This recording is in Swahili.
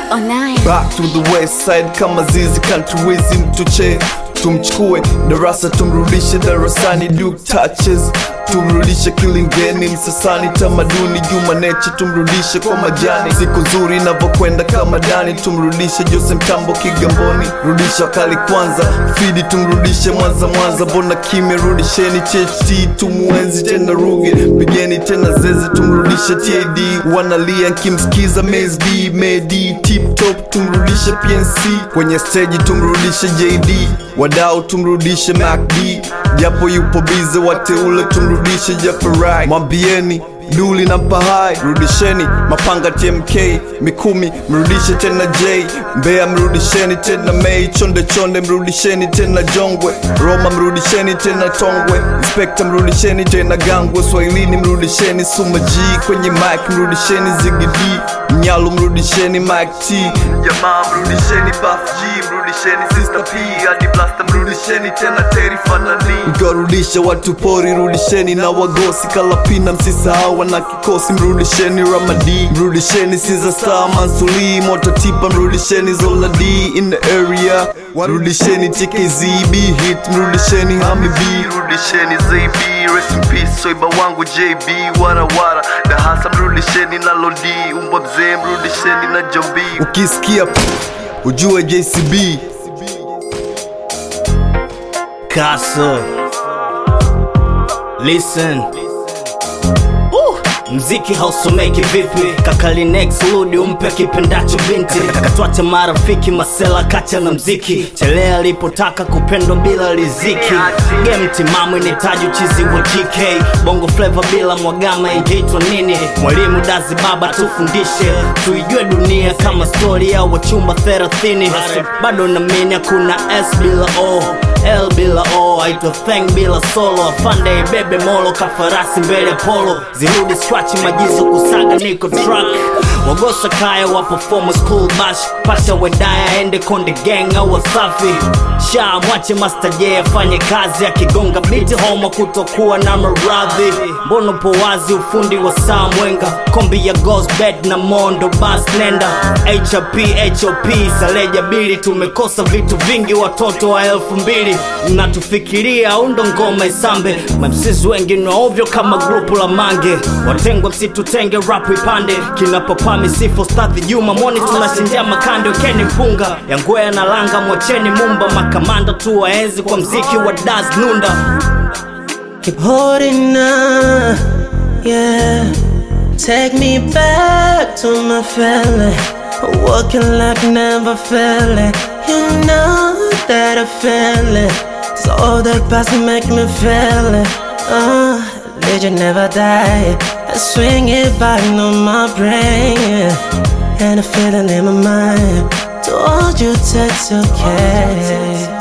Onaye. Back to the west side kama zizi country wizi mtuche tumchukue darasa tumrudishe darasani Duke touches tumrudishe kilingeni msasani tamaduni juma neche tumrudishe kwa majani siku nzuri inavyokwenda kama dani tumrudishe jose mtambo kigamboni rudisha wakali kwanza fidi tumrudishe mwanza mwanza mbona kimya rudisheni cht tumuenzi tena ruge pigeni tena zeze tumrudishe tad wanalia nkimsikiza mesb medi tip top tumrudishe pnc kwenye steji tumrudishe jd wadau tumrudishe macd japo yupo bize wateule tumrudishe jafarai mwambieni duli na mpahai rudisheni mapanga tmk mikumi mrudishe tena j mbea mrudisheni tena mei chonde chonde mrudisheni tena jongwe roma mrudisheni tena tongwe inspekta mrudisheni tena gangwe swahilini mrudisheni suma g kwenye mike mrudisheni zigidi mnyalu mrudisheni mike t jamaa mrudisheni baf g mrudisheni sister p hadi blasta mrudisheni tena teri fanani mkiwarudisha watu pori rudisheni na wagosi kalapina msisahau wana kikosi mrudisheni ramadi mrudisheni siza star mansuli moto tipa mrudisheni zoladi in the area rudisheni tkzb hit mrudisheni hami b rudisheni zb rest in peace soiba wangu jb warawara dahasa mrudisheni na lodi umbwa mzee mrudisheni na jombi ukisikia ujue jcb Castle. Listen. Uh, mziki hausomeki vipi kakali next rudi umpe kipendacho binti katwache marafiki masela kacha na mziki chelea alipotaka kupendwa bila riziki game timamu inahitaji uchizi wa gk bongo flava bila mwagama ingeitwa nini mwalimu dazi baba tufundishe tuijue dunia kama stori ya wachumba 30 bado namini hakuna s bila o L bila O aitwa Thang bila solo afande bebe molo kafarasi mbele polo zirudi scratch majizo kusaga niko truck wagosa kaya wa performance cool bash pasha wedaya ende konde gang au wasafi sha mwache master j afanye kazi akigonga biti homa kutokuwa na maradhi mbono po wazi ufundi wa saa mwenga kombi ya gosbet na mondo bas nenda hp hop saleja bili tumekosa vitu vingi watoto wa elfu mbili mnatufikiria au ndo ngoma isambe mamsisi wengi ni ovyo kama grupu la mange watengwa msitutenge rap ipande kinapopaa misifo stadhi juma moni tunashindia makande ukeni mpunga yangwea na langa mwacheni mumba makamanda tu waenzi kwa mziki wa das nunda Keep holding on, yeah. Take me back to my feeling. Walking like never feeling. You know that I feel it. So all the past make me feel it. Uh, legend never die. I swing it back on my brain. yeah. And a feeling in my mind. To hold you tight, okay.